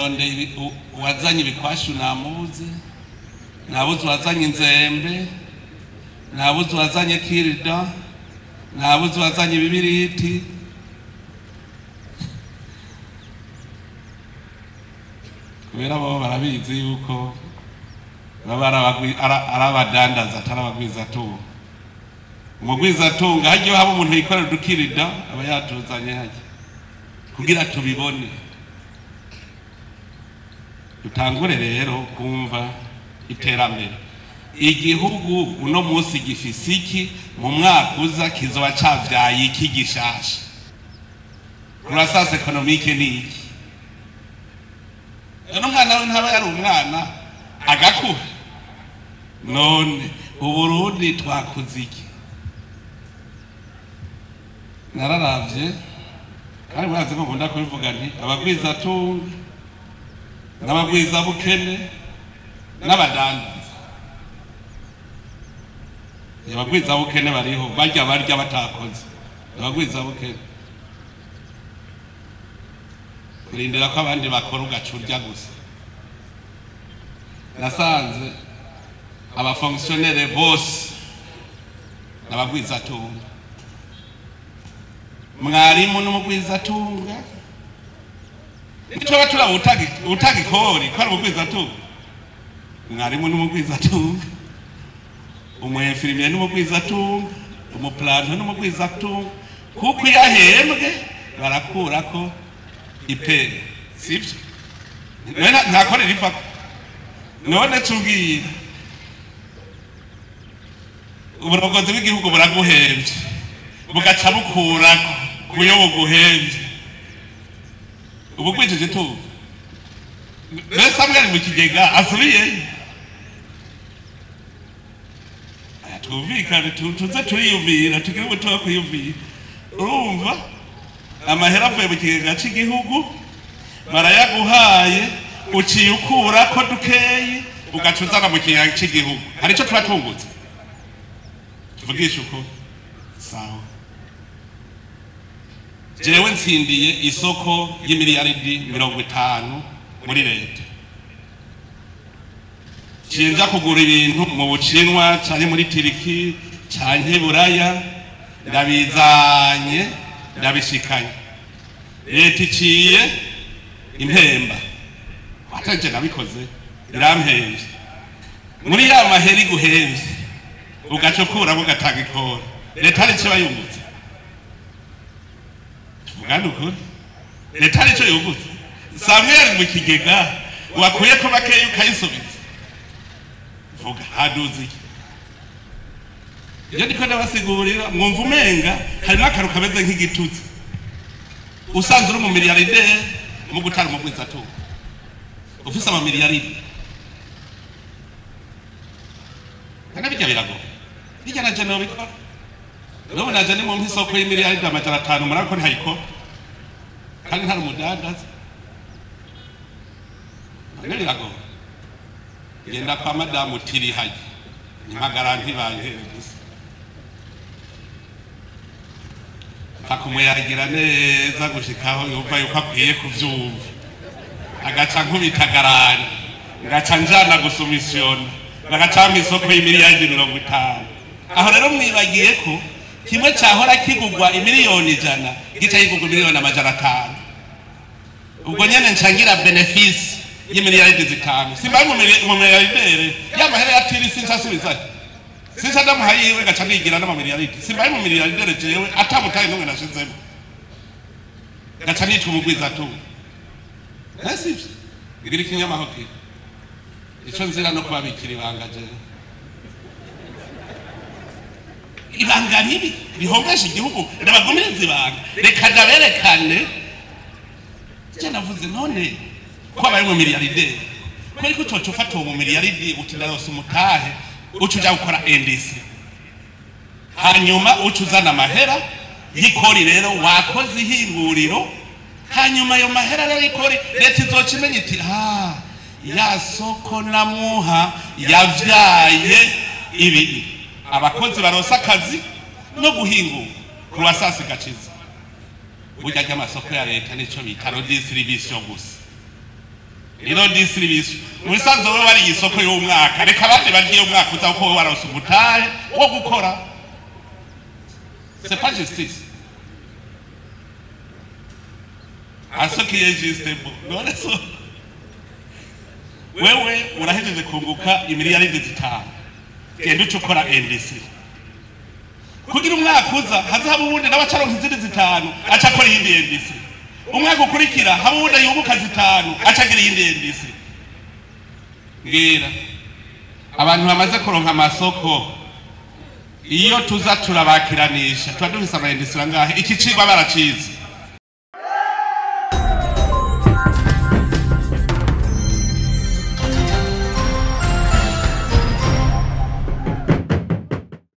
narondeye ibi- u- uwazanye ibikwashu namuzi nabuze uwazanye inzembe nabuze uwazanye kirida nabuze uwazanye ibibiriti kubera bo barabizi yuko baba ari abagwi- ara- ari abadandaza atari abagwizatunga umugwizatunga hajya haba umuntu yikorera udukirida aba yatuzanye hajya kugira tubibone dutangure rero kumva iterambere igihugu uno munsi gifise iki mu mwaka uza kizoba cavyaye iki gishasha kurasase ekonomike ni iki rero umwana we ntaba yari umwana agakura none uburundi twakoze iki nararavye kandi murazi ko nkunda kubivuga nti abagwizatunga n'abagwizabukene n'abadandaza abagwizabukene bariho barya barya batakoze abagwizabukene kurindira ko abandi bakora ugaca urya gusa nasanze abafonkisiyonere bose n'abagwizatunga mwarimu n'umugwizatunga ntitwaba turaba utagi- utagikori ko ari umugwizatunga mwarimu n'umugwizatunga umwefirimiye n'umugwizatunga umupuranto n'umugwizatunga kuko iyo ahembwe barakurako ipera sibyo none nta- ntakorera ipfa none tubwira uburongozi bw'igihugu buraguhembye bugaca bukurako kuyo buguhembye ubu kwijeje tubu mbese amwe ari mu kigega asubiyeyo Aya, twumvikane tu- tuze turiyumvira tugire umuti wo kwiyumvira urumva amahera avuye mu kigega cy'igihugu barayaguhaye uciye ukurako dukeyi ugaca uzana mu kigega cy'igihugu hari icyo tuba tungutse tuvugisha uko sawa jewe ntsindiye isoko y'imiliyaridi mirongo itanu muri leta cinja kugura ibintu mu bucinwa canke muri tiriki canke buraya ndabizanye ndabishikanye leta iciye impemba ataje nabikoze irampemvye muri ya mahera iguhemvye ugaca ukuramo ugatanga ikora leta hari ico bayungutse tuvugane ukuri leta hari ico yungutse samweli mu kigega wakuye ko bakeya ukayisubiza vuga haduze iki iyo ndiko ndabasigurira mwumva umenga harimo akantu kameze nk'igitutsi usanze uri umumiliyarderi mu gutara umugwizatunga ufise amamiliyaridi kandi bijya biragoye bijya na jana bikora n'ubu naje ni mu nk'isoko y'imiliyaridi amajana atanu murabona ko ntayikora kandi ntari umudandaza none biragoye genda kwa madamu tirihaye impagaranti bantere gusa akumuyagira neza gushikaho yumva yuko akwiye kuvyumva agaca nkubita garani ngaca njana gusumisiyona bagaca mu isoko y'imiliyaridi mirongo itanu aho rero mwibagiye ko kimwe cahora kigurwa imiliyoni ijana gica kigurwa miliyoni amajana atanu ubwo nyene ncangira benefisi y'imiliyaridi zitanu simbaye umumiliyardere y'amahera ya tiri sinca asubizayo sinca ndamuha yiwe gaca nigira n'amamiliyaridi simbaye umumiliyardere jewe atamutaye n'umwe nashizemo gaca nitwa umugwizatunga nasivyo ngira ikinyamahokera ico nzira no kubabikira ibanga jewe ibanga ribi rihomesha igihugu ndabagumiriza ibanga reka ndaberekane je navuze none ko abaye mu miliyarderi kweri ko ucoca ufata uwo mu miliyaridi uti ndarose umutahe uca uja gukora endisi hanyuma uca uzana amahera y'ikori rero wakoze ihinguriro hanyuma ayo mahera rero y'ikori leta izoca imenya iti ha ya soko namuha yavyaye ibi abakozi baronse akazi no guhingura kurwasasi gaciza burya ry'amasoko ya leta nico bita redistribution gusa rero distribution mu bisanzwe wowe wariye isoko y'umwaka reka abandi barye iyo mwaka uza kuko wowe waronse umutahe wo gukora c'est pas justice asokiye juste none so wewe urahejeje kunguka imiliyaridi zitanu genda uca ukora ndc kugira umwaka uza haza haba uwundi nawe acaronka izindi zitanu aca akora iyindi ndc umwaka ukurikira haba uwundi yunguka zitanu aca agira iyindi ndc mbwira abantu bamaze kuronka amasoko iyo tuza turabakiranisha tuba dufise amayindisira ngahe iki cigwa baracize